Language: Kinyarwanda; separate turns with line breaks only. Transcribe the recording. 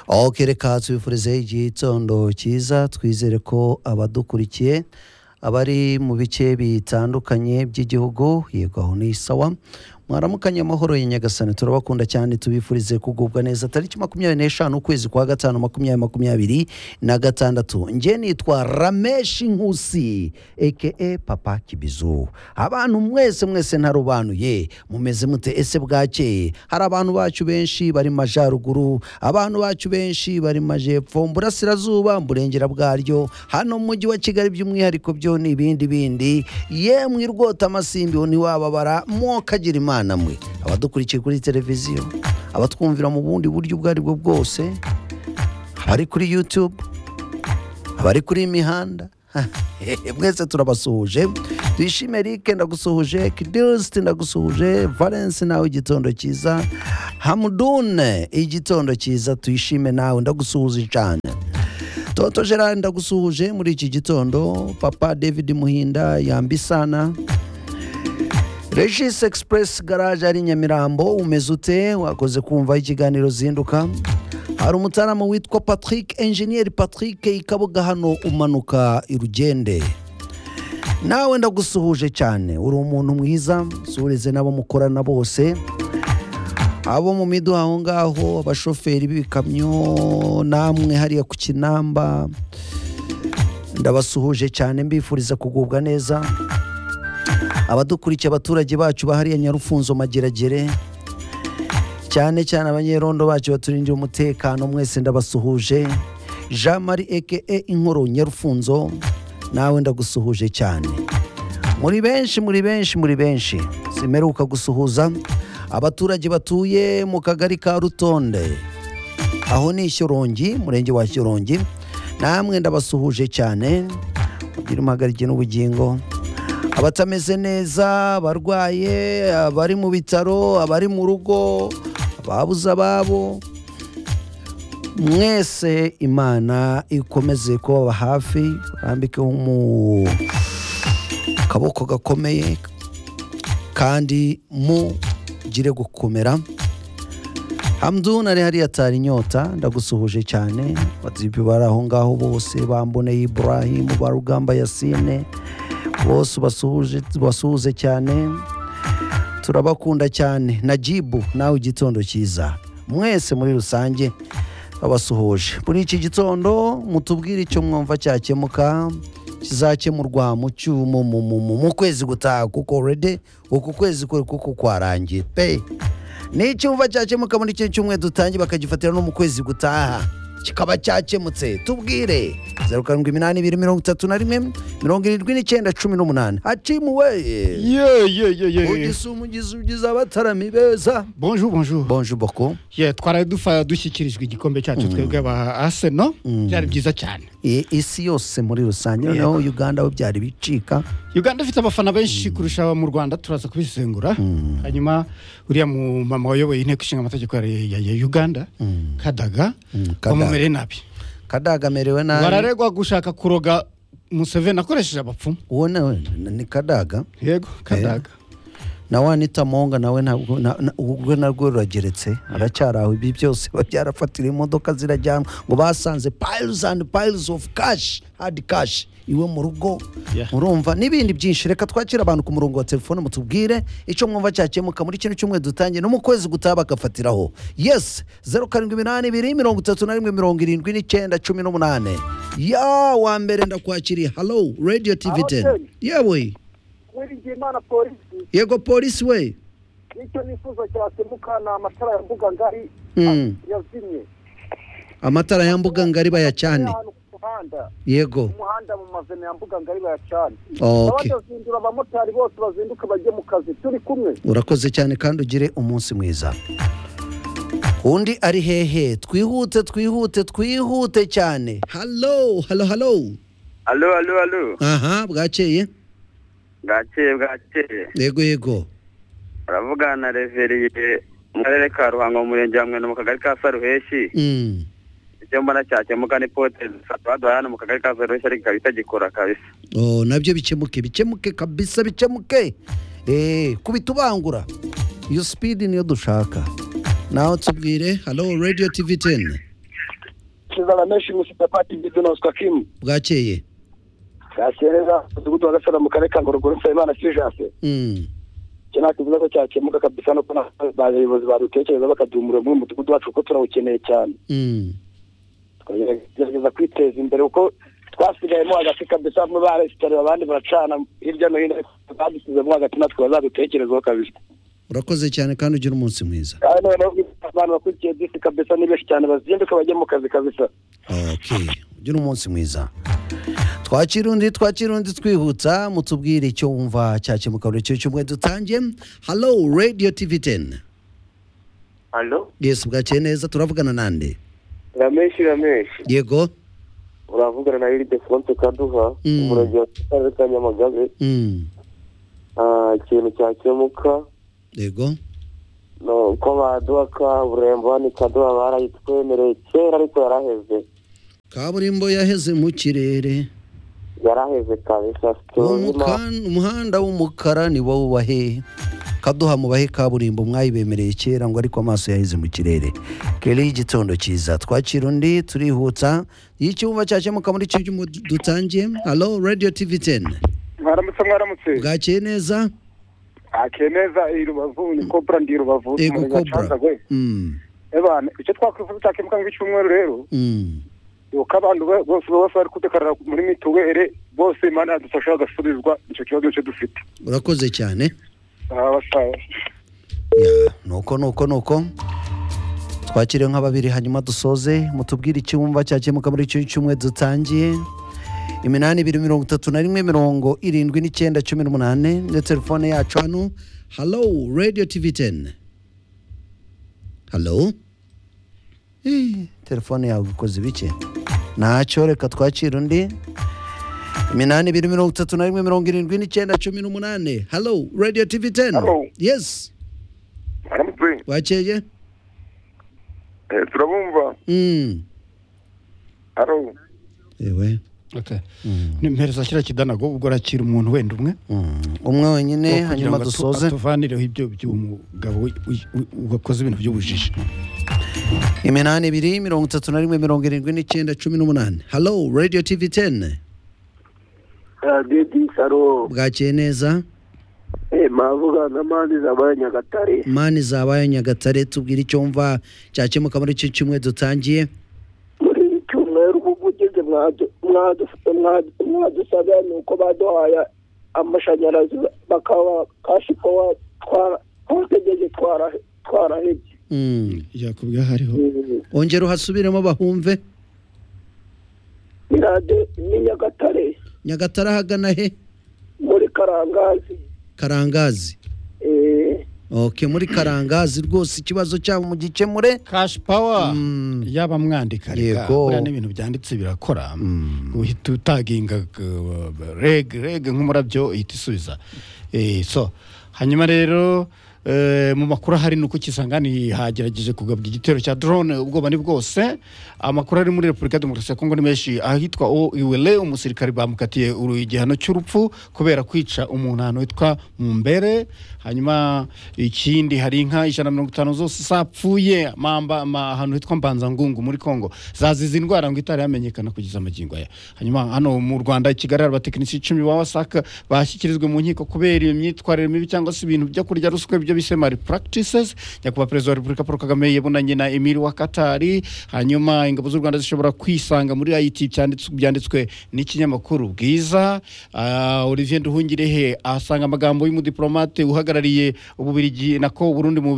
aho kereka tubifurize igitondo cyiza twizere ko abadukurikiye abari mu bice bitandukanye by'igihugu yego aho ni sawa mwaramukanye amahoro ya nyagasani turabakunda cyane tubifurize kugubwa neza tariki makumyabiri n'eshanu ukwezi kwa gatanu makumyabiri makumyabiri na gatandatu njye nitwa rameshi nkusi eke papa kibizu abantu mwese mwese ntarobanuye mumeze mute ese bwakeye hari abantu bacu benshi bari mu majyaruguru abantu bacu benshi bari mu majyepfo mu burasirazuba mu burengera bwaryo hano mu mujyi wa kigali by'umwihariko byo ni ibindi bindi yemwe irwota amasimbi ntiwababara mwokagira imana imana mwe abadukurikiye kuri televiziyo abatwumvira mu bundi buryo ubwo ari bwo bwose abari kuri yutube abari kuri iyi mihanda mwese turabasuhuje twishime rike ndagusuhuje kidirisiti ndagusuhuje valensi nawe igitondo cyiza hamudune igitondo cyiza tuyishime nawe ndagusuhuje cyane toto gerard ndagusuhuje muri iki gitondo papa david muhinda yambisana regis express garage ari nyamirambo umeze ute wakoze kumva ikiganiro zinduka hari umutarama witwa patrick enjeniyeri patrick ikabuga hano umanuka irugende nawe ndagusuhuje cyane uri umuntu mwiza surize n'abo mukorana bose abo mu miduha aho ngaho abashoferi b'ibikamyo namwe hariya ku kinamba ndabasuhuje cyane mbifuriza kugubwa neza abadukurikiye abaturage bacu bahariya nyarufunzo mageragere cyane cyane abanyerondo bacu baturindira umutekano mwese ndabasuhuje jean marie eke inkuru nyarufunzo nawe ndagusuhuje cyane muri benshi muri benshi muri benshi zimeruka gusuhuza abaturage batuye mu kagari ka rutonde aho ni ishyorongi umurenge wa shyorongi namwe ndabasuhuje cyane kugira impagarike n'ubugingo abatameze neza abarwaye abari mu bitaro abari mu rugo ababuze ababo mwese imana ikomeze kubaba hafi barambike mu kaboko gakomeye kandi mugire gukomera hamdun ari hariya atari inyota ndagusuhuje cyane batipi bari aho ngaho bose bamboneye iburahimu barugamba yasine bose ubasuhuje cyane turabakunda cyane na jibu nawe igitondo cyiza mwese muri rusange babasuhuje muri iki gitondo mutubwire icyo mwumva cyakemuka kizakemurwa mu cyuma mu kwezi gutaha kuko rede uku kwezi kuri kuko kwarangiye pe n'icyumva cyakemuka muri icyo cyumweru dutangiye bakagifatira no mu kwezi gutaha kikaba cyakemutse tubwire zeru karindwi iminani ibiri mirongo itatu na rimwe mirongo irindwi n'icyenda cumi n'umunani hacimuwe ugise umugizi ugize abatarami beza
bonjour bonjour
bonje boko
yeah, twaraye dufa dushyikirijwe igikombe cyacu twebwe aba arsenal byari byiza cyane
I- isi yose muri rusange noneho uganda bo byari bicika
uganda ifite abafana benshi kurusha aba mu rwanda turaza kubisengura hanyuma uriya mu mama wayoboye inteko ishinga amategeko ya, ya, ya uganda kadaga
Kadaga.
bamumereye nabi
kadaga amerewe nabi
bararegwa gushaka kuroga museveni akoresheje abapfumu
uwo nawe n- ni kadaga
yego kadaga
na wa anita monga nawe ntabwo na- na- urwe narwo rurageretse aracyari aho ibi byose biba byarafatiriye imodoka zirajyanwa ngo basanze piles and piles of cash hard cash iwe mu rugo
Yeah.
murumva n'ibindi byinshi reka twakira abantu ku murongo wa telefone mutubwire icyo mwumva cyakemuka muri kino cyumweru dutangiye no mu kwezi gutaha bagafatiraho yes zeru karindwi iminani ibiri mirongo itatu na rimwe mirongo irindwi n'icyenda cumi n'umunani ya wa mbere ndakwakiriye halo radio tv
Hello,
10 yewe
wiringiyimana polisi
yego polisi we
nicyo nifuza cyakemuka ni amatara ya mbuga ngari
Mm.
yazimye
amatara ya mbuga ngari bayacane
ahantu ku muhanda
yego
ku muhanda mu mazina ya mbuga ngari bayacane
ok
abadazindura abamotari bose bazinduka bajye mu kazi turi kumwe
urakoze cyane kandi ugire umunsi mwiza undi ari hehe twihute twihute twihute cyane halo halo halo
alo alo alo
aha bwakeye
bwakeye bwakeye
yego yego
uravugana na reveriye mu karere ka ruhango mu murenge wa mwene mu kagari ka saruheshi
Mm.
icyo mbona cyakemuka ni pote baduhaye hano mu kagari ka saruheshi ariko ikaba itagikora kabisa
Oh, nabyo bikemuke bikemuke kabisa bikemuke Eh, kubitubangura iyo sipidi niyo dushaka naho tubwire halo radio tv 10
Kizana Meshi Musitapati Gideon Oscar Kim
bwakeye
Gasereza umudugudu wa Gasara mu karere ka Ngorogoro Nsabimana Sijase
Mm.
icyo nta kibazo ko cyakemuka kabisa no kubona abayobozi badutekereza bakaduha umuriro muri mudugudu wacu kuko turawukeneye cyane
Mm.
tugerageza kwiteza imbere kuko twasigayemo hagati kabisa bamwe baresitarira abandi baracana hirya no hino badusizemo hagati natwe bazadutekerezaho kabisa
urakoze cyane kandi ugira umunsi mwiza
kandi noneho abantu bakurikiye disi kabisa ni benshi cyane bazinduka bajya mu kazi kabisa
okay ugira umunsi mwiza twakira undi twakira undi twihutsa mutubwire icyo wumva cyakemuka buri cyo cyumwe dutangiye halo radio tv 10
hano
yes bwakeye neza turavugana nande
ramenshi ramenshi
yego
uravugana na iridefonse kaduha
Mm.
umurage wa karere ka nyamagabe
Mm.
Ah, ikintu cyakemuka
yego
ni uko baduha kaburimbo ni kaduha barayitwemereye kera ariko yaraheze
kaburimbo yaheze mu kirere
yaraheze kabisa
Uwo
tuzima
muka- umuhanda w'umukara ni wowe ubahe kaduha mubahe kaburimbo mwayibemereye kera ngo ariko amaso yaheze mu kirere kera y'igitondo cyiza twakira undi turihutsa iyo icyumba cyakemuka muri cyo cyumba dutangiye halo radio tv 10
mwaramutse mwaramutse
bwakeye neza
akeye neza iyi rubavu ni kopura ndi rubavu
ego
umurenge wa
cobra
Canzagwe.
Mm,
ebana icyo twakwifuza cyakemuka nk'icyumweru rero
mm.
yuko abantu be- bose baba bari kudekarara muri mituweli bose imana yadufasha hagasubizwa icyo kibazo cyo dufite
urakoze cyane
aha basaza
Ya, nuko nuko nuko twakire nka babiri hanyuma dusoze mutubwire icyumba cyakemuka muri icyo cyumwe dutangiye iminani ibiri mirongo itatu na rimwe mirongo irindwi n'icyenda cumi n'umunane na telefone yacu hano halo radio tv 10 halo Eh, telefone yawe ikoze bike ntacyo reka twakire undi iminani ibiri mirongo itatu na rimwe mirongo irindwi n'icyenda cumi n'umunane halo radio tv 10
Hello.
yes
mwaramutse
bakeye
Eh, turabumva
Mm.
haro
ewe
Okay.
Mm.
nimpereza kiriya kidanago ubwo arakira umuntu wenda umwe
Mm. umwe wenyine
kugira ngo
hanyuma
atu-
dusoze
atuvanireho ibyo by'umugabo wi- wi- wi- wakoze ibintu by'ubujiji
iminani ibiri mirongo itatu na rimwe mirongo irindwi n'icyenda cumi n'umunani halo radio tv 10
didi haro
bwakeye neza
mavuga na mani zabaye nyagatare
mani zabaye nyagatare tubwire icyo wumva cyakemuka muri icyo cyumwe dutangiye
muri iki cyumweru ubwo ugeze mwadu- mwadu- mwadu- mwadusabye ni uko baduhaye amashanyarazi bakaba kashi pawa twara twategereje twara- twarahebye
Mm.
yakubwiye aho ariho
ongera uhasubiremo bahumve
ni radiyo ni nyagatare
nyagatare ahagana he
muri karangazi
karangazi
eh,
ok muri karangazi rwose ikibazo cyabo mu gikemure
kashi pawa
Mm.
yaba mwandika reka
Yego.
buriya n'ibintu byanditse birakora
Mm.
uhita utaginga uh, reg reg nk'umurabyo ihita isubiza Eh, so hanyuma rero eh, mu makuru ahari ni uko kisangani hagerageje kugabwa igitero cya drone ubwoba ni bwose amakuru ari muri repubulika ya demokarasi ya kongo ni menshi ahitwa o iwele umusirikare bamukatiye uru- igihano cy'urupfu kubera kwica umuntu ahantu witwa mumbere hanyuma ikindi hari inka ijana na mirongo itanu zose zapfuye mamba ma, ahantu hitwa mbanzangungu muri kongo zazize indwara ngo itari yamenyekana kugeza magingo aya hanyuma hano mu rwanda i kigali hari abatekinisiye icumi ba wasaka bashyikirijwe mu nkiko kubera iyo myitwarire mibi cyangwa se ibintu byo kurya ruswa ibyo bise mari practices nyakubahwa perezida wa repubulika paul kagame yabonanye na emili wa katari hanyuma ingabo z'u rwanda zishobora kwisanga muri it byanditswe- byanditswe n'ikinyamakuru bwiza Ah, olivier nduhungirehe asanga amagambo y'umudiplomate uhagarariye ububirigi nako uburundi mu